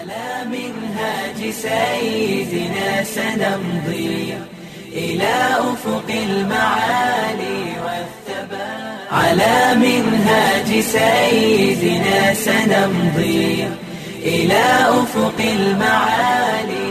على منهاج سيدنا سنمضي إلى أفق المعالي والثبات على منهاج سيدنا سنمضي إلى أفق المعالي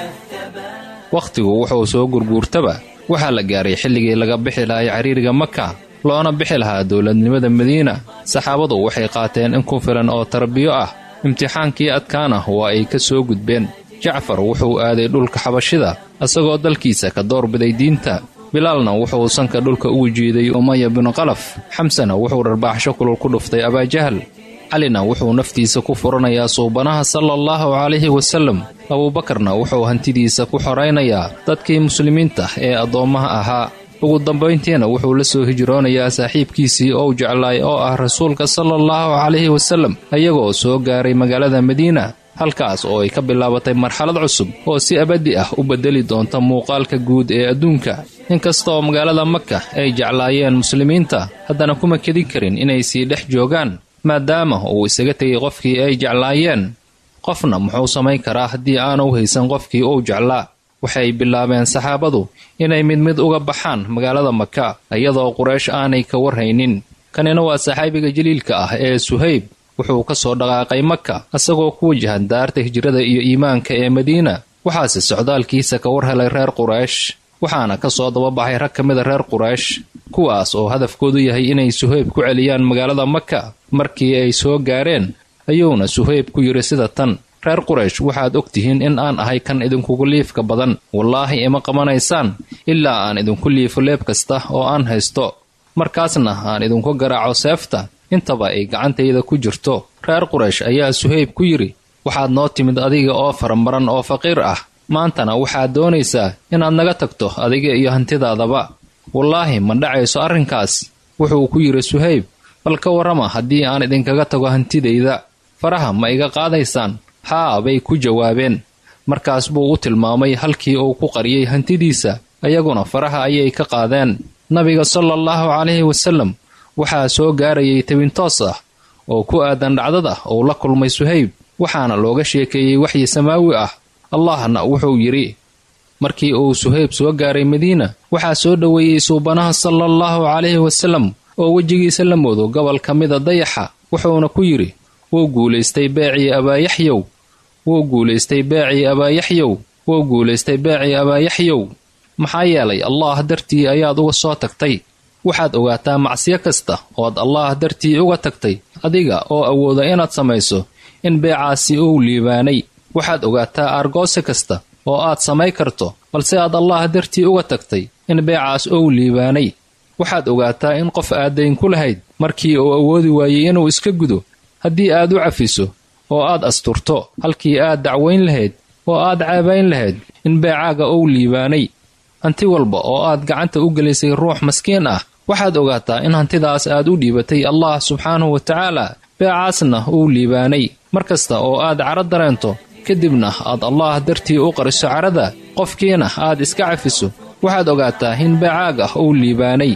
والثبات wakhtigu wuxuu soo gurguurtaba waxaa la gaaray xilligii laga bixi lahay cariiriga maka loona bixi lahaa dowladnimada madiina saxaabadu waxay qaateen in ku filan oo tarbiyo ah imtixaankii adkaana waa ay ka soo gudbeen jacfar wuxuu aaday dhulka xabashida isagoo dalkiisa ka doorbiday diinta bilaalna wuxuu sanka dhulka ugu jiiday umaya binu qalaf xamsena wuxuu dharbaaxsho kulul ku dhuftay abaajahal calina wuxuu naftiisa ku furanayaa suubanaha sala allahu calayhi wasallam abuubakarna wuxuu hantidiisa ku xoraynayaa dadkii muslimiinta ee addoommaha ahaa ugu dambayntiina wuxuu la soo hijroonayaa saaxiibkiisii ou jeclaay oo ah rasuulka sala allahu calayhi wasallam ayagoo soo gaaray magaalada madiina halkaas oo ay ka bilaabatay marxalad cusub oo si abaddi ah u beddeli doonta muuqaalka guud ee adduunka inkastaoo magaalada maka ay jeclaayeen muslimiinta haddana kuma kedin karin inay sii dhex joogaan maadaama uu isaga tegay qofkii ay jeclaayeen qofna muxuu samayn karaa haddii aanu haysan qofkii uu jeclaa waxay bilaabeen saxaabadu inay mid mid uga baxaan magaalada maka iyadoo quraysh aanay ka warhaynin kanina waa saxaabiga jaliilka ah ee suhayb wuxuu ka soo dhaqaaqay maka isagoo ku wajahan daarta hijrada iyo iimaanka ee madiina waxaase socdaalkiisa ka war helay reer quraysh waxaana ka soo dababaxay rag ka mida reer quraysh kuwaas oo hadafkoodu yahay inay suhayb ku celiyaan magaalada maka markii ay soo gaareen ayuuna suhayb ku yidhi sida tan reer quraysh waxaad og tihiin in aan ahay kan idinkugu liifka badan wallaahi ima qabanaysaan ilaa aan idinku liifo leeb kasta oo aan haysto markaasna aan idinku garaaco seefta intaba ay gacantayda ku jirto reer quraysh ayaa suhayb ku yidhi waxaad noo timid adiga oo faramaran oo faqiir ah maantana waxaad doonaysaa inaad naga tagto adiga iyo hantidaadaba wallaahi ma dhacayso arrinkaas wuxuu ku yidhi suhayb bal ka warrama haddii aan idinkaga tago hantidayda faraha ma iga qaadaysaan haa bay ku jawaabeen markaas buu u tilmaamay halkii uu ku qariyey hantidiisa ayaguna faraha ayay ka qaadeen nabiga sala allahu calayhi wasallam waxaa soo gaarayay tabintoos ah oo ku aadan dhacdada uu la kulmay suhayb waxaana looga sheekeeyey waxyi samaawi ah allahna wuxuu yidhi markii uu suhayb soo gaaray madiina waxaa soo dhoweeyey suubanaha sala allahu calayhi wasallam oo wejigiisa la moodo gobol ka mida dayaxa wuxuuna ku yidhi wuu guulaystay beecii abaayaxyow wuu guulaystay beecii abaayaxyow wuu guulaystay beecii abaayaxyow maxaa yeelay allaah dartii ayaad uga soo tagtay waxaad ogaataa macsiyo kasta ood allaah dartii uga tagtay adiga oo awooda inaad samayso in beecaasi uu liibaanay waxaad ogaataa aargoose kasta oo aad samay karto balse aad allaah dartii uga tagtay in beecaas ou liibaanay waxaad ogaataa in qof aadayn ku lahayd markii uu awoodi waayey inuu iska gudo haddii aad u cafiso oo aad asturto halkii aad dacwayn lahayd oo aad caabayn lahayd in beecaaga ou liibaanay hanti walba oo aad gacanta u gelisay ruux maskiin ah waxaad ogaataa in hantidaas aad u dhiibatay allah subxaanahu wa tacaala beecaasna uu liibaanay mar kasta oo aad caro dareento kadibna aad allaah dartii u qariso carada qofkiina aad iska cafiso waxaad ogaataa in beecaaga uu liibaanay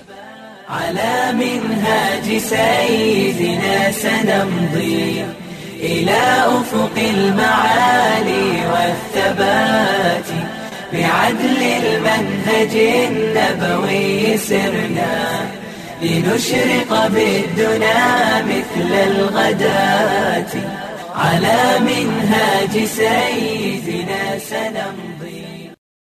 على منهاج سيدنا سنمضي إلى أفق المعالي والثبات بعدل المنهج النبوي سرنا لنشرق بالدنا مثل الغداة على منهاج سيدنا سنمضي